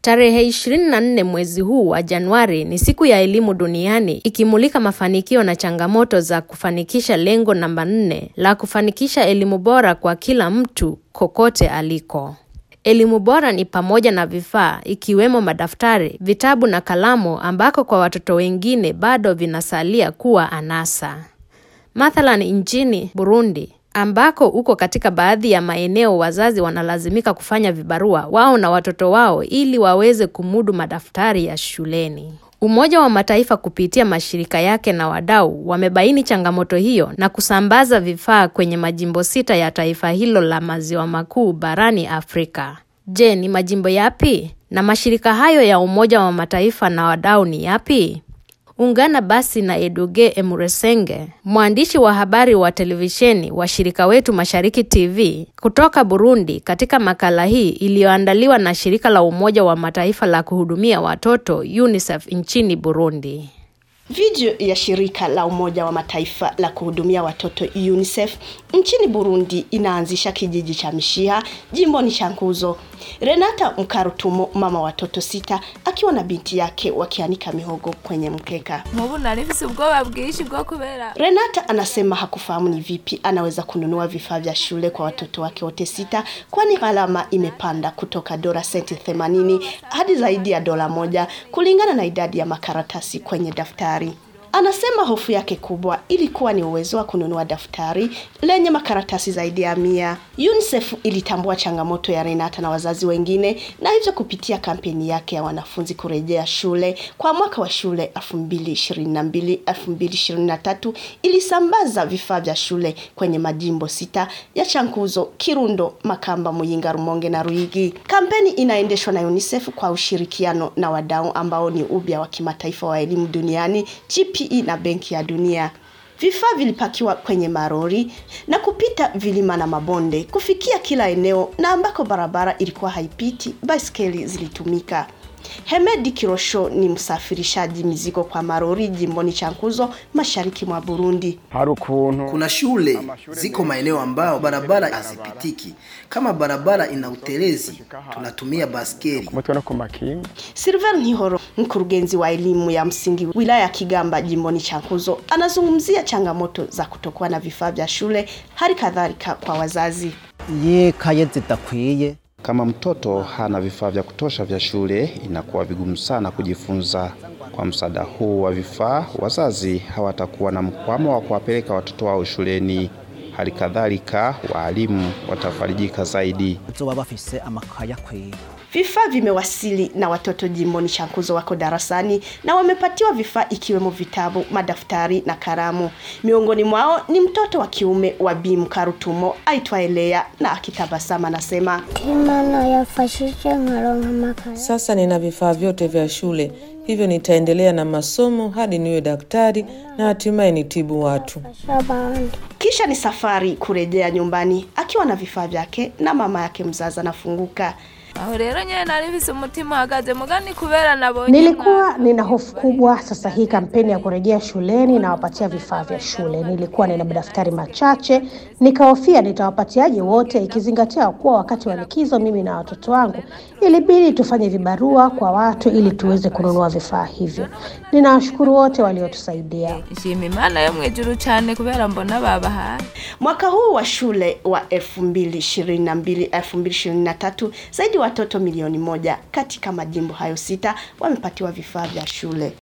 Tarehe 24 mwezi huu wa Januari ni siku ya elimu duniani ikimulika mafanikio na changamoto za kufanikisha lengo namba nne la kufanikisha elimu bora kwa kila mtu kokote aliko. Elimu bora ni pamoja na vifaa ikiwemo madaftari, vitabu na kalamu ambako kwa watoto wengine bado vinasalia kuwa anasa. Mathalan nchini Burundi ambako uko katika baadhi ya maeneo wazazi wanalazimika kufanya vibarua wao na watoto wao ili waweze kumudu madaftari ya shuleni. Umoja wa Mataifa kupitia mashirika yake na wadau wamebaini changamoto hiyo na kusambaza vifaa kwenye majimbo sita ya taifa hilo la maziwa makuu barani Afrika. Je, ni majimbo yapi? Na mashirika hayo ya Umoja wa Mataifa na wadau ni yapi? Ungana basi na Eduge Emuresenge, mwandishi wa habari wa televisheni wa shirika wetu Mashariki TV kutoka Burundi, katika makala hii iliyoandaliwa na shirika la Umoja wa Mataifa la kuhudumia watoto UNICEF nchini Burundi. Video ya shirika la Umoja wa Mataifa la kuhudumia watoto UNICEF nchini Burundi inaanzisha kijiji cha Mishiha jimboni Chankuzo. Renata Mkarutumo, mama watoto sita, akiwa na binti yake wakianika mihogo kwenye mkeka. Mubu narifise ubwoba bwinshi bwo kubera Renata anasema hakufahamu ni vipi anaweza kununua vifaa vya shule kwa watoto wake wote sita, kwani gharama imepanda kutoka dola senti 80 hadi zaidi ya dola moja kulingana na idadi ya makaratasi kwenye daftari. Anasema hofu yake kubwa ilikuwa ni uwezo wa kununua daftari lenye makaratasi zaidi ya mia. UNICEF ilitambua changamoto ya Renata na wazazi wengine na hivyo kupitia kampeni yake ya wanafunzi kurejea shule kwa mwaka wa shule 2022-2023 ilisambaza vifaa vya shule kwenye majimbo sita ya Chankuzo, Kirundo, Makamba, Muyinga, Rumonge na Ruigi. Kampeni inaendeshwa na UNICEF kwa ushirikiano na wadau ambao ni ubia wa kimataifa wa elimu duniani GPE na Benki ya Dunia. Vifaa vilipakiwa kwenye marori na kupita vilima na mabonde kufikia kila eneo, na ambako barabara ilikuwa haipiti, baiskeli zilitumika. Hemedi Kirosho ni msafirishaji mizigo kwa marori jimboni Chankuzo, mashariki mwa Burundi. hari ukuntu Kuna shule ziko maeneo ambao barabara hazipitiki. Kama barabara ina utelezi, tunatumia baskeli. ku mutwe no ku makinga Silver Ntihoro, mkurugenzi wa elimu ya msingi wilaya ya Kigamba jimboni Chankuzo, anazungumzia changamoto za kutokuwa na vifaa vya shule, hali kadhalika kwa wazazi. ye kaye zidakwiye Kama mtoto hana vifaa vya kutosha vya shule, inakuwa vigumu sana kujifunza. Kwa msaada huu wa vifaa, wazazi hawatakuwa na mkwamo wa kuwapeleka watoto wao shuleni. Hali kadhalika, waalimu watafarijika zaidi. bazoba bafise amakaye akwiye Vifaa vimewasili na watoto jimboni Chankuzo wako darasani na wamepatiwa vifaa ikiwemo vitabu, madaftari na kalamu. Miongoni mwao ni mtoto wa kiume wa Bi Mkarutumo aitwaye Lea na akitabasama anasema Imana yafashije nkaronka amakaye. Sasa nina vifaa vyote vya shule, hivyo nitaendelea na masomo hadi niwe daktari na hatimaye nitibu watu. Shabandi. kisha ni safari kurejea nyumbani akiwa na vifaa vyake na mama yake mzazi anafunguka. aho rero nyene narifise umutima uhagaze mugani kubera nabonye Nilikuwa nina hofu kubwa. Sasa hii kampeni ya kurejea shuleni nawapatia vifaa vya shule, nilikuwa nina madaftari machache, nikahofia nitawapatiaje wote, ikizingatia kuwa wakati wa likizo mimi na watoto wangu ilibidi tufanye vibarua kwa watu ili tuweze kununua vifaa hivyo. Ninawashukuru wote waliotusaidia. nshima imana yo mwijuru cane kubera mbona babahaye Mwaka huu wa shule wa 2022 2023 zaidi watoto milioni moja katika majimbo hayo sita wamepatiwa vifaa vya shule.